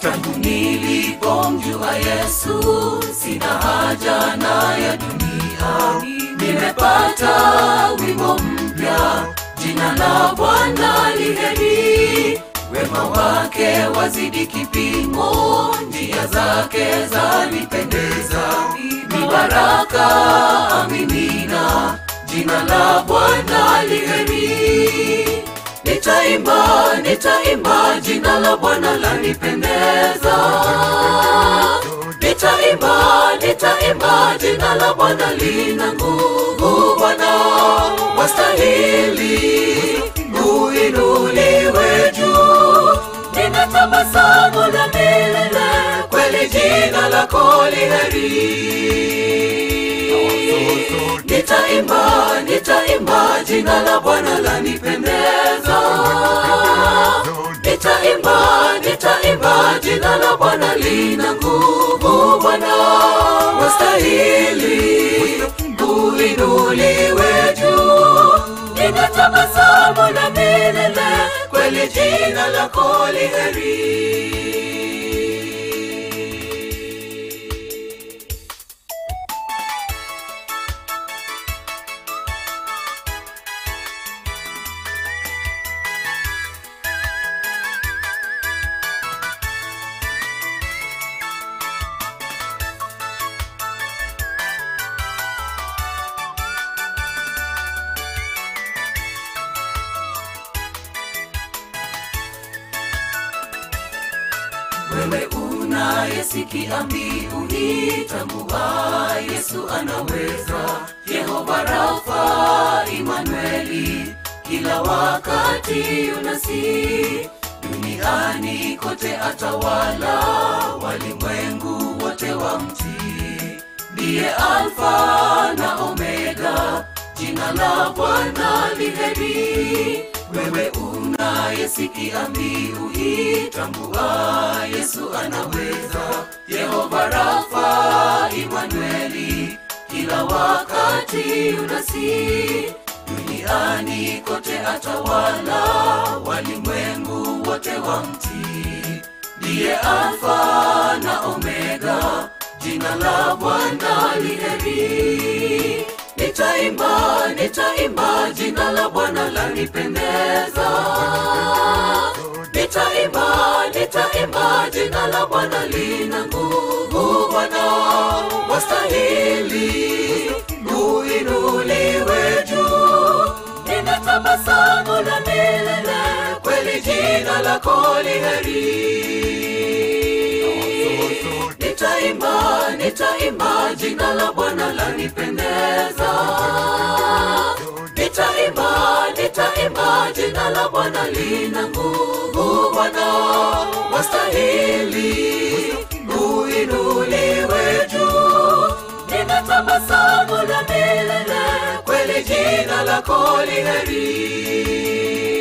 tangu nilipomjua Yesu, sina haja na ya dunia. Nimepata wimbo mpya, jina la Bwana liheri, wema wake wazidi kipimo, njia zake zanipendeza, ni baraka amimina, jina la Bwana liheri. Nitaimba, nitaimba, jina la Bwana lanipendeza. Nitaimba, nitaimba, jina la Bwana lina nguvu. Bwana wastahili uinuliwe juu. Nina tabasamu la milele, kweli jina lako liheri. Nitaimba, nitaimba, jina la Bwana lanipendeza. Nitaimba, nitaimba, jina la Bwana lina nguvu. Bwana wastahili uinuliwe juu. Nina tabasamu la milele, kweli jina lako liheri. Wewe unayesikia mbiu hii, tambua Yesu anaweza. Yehova Rafa, Imanueli, kila wakati unasi duniani kote atawala, walimwengu wote wamtii. Ndiye Alfa na Omega, jina la Bwana liheri. Wewe unayesikia mbiu hii, tambua Yesu anaweza. Yehova Rafa, Imanueli, kila wakati unasi duniani kote atawala, walimwengu wote wamtii. Ndiye Alfa na Omega, jina la Bwana liheri. Nitaimba, nitaimba, jina la Bwana lanipendeza. Nitaimba, nitaimba, jina la Bwana lina nguvu. Bwana wastahili uinuliwe juu. Nina tabasamu la milele, kweli jina lako liheri. Nitaimba, nitaimba, jina la Bwana lanipendeza. Nitaimba, nitaimba, jina la Bwana lina nguvu. Bwana wastahili uinuliwe juu. Nina tabasamu la milele, kweli jina lako liheri.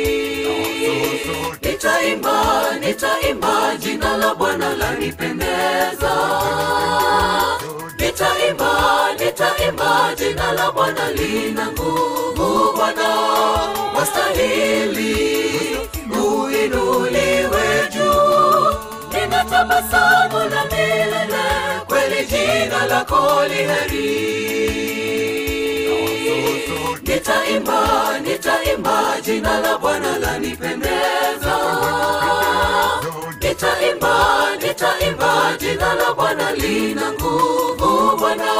Nitaimba, nitaimba, jina la Bwana lanipendeza. Nitaimba, nitaimba, jina la Bwana lina nguvu. Bwana wastahili uinuliwe juu. Nina tabasamu la milele, kweli jina lako liheri. Nitaimba, nitaimba, jina la Bwana lanipendeza. Nitaimba, nitaimba, jina la Bwana lina nguvu. Bwana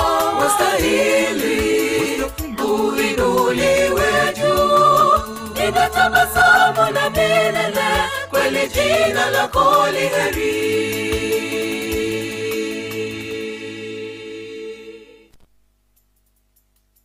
wastahili uinuliwe juu. Nina tabasamu la milele, kweli jina lako liheri.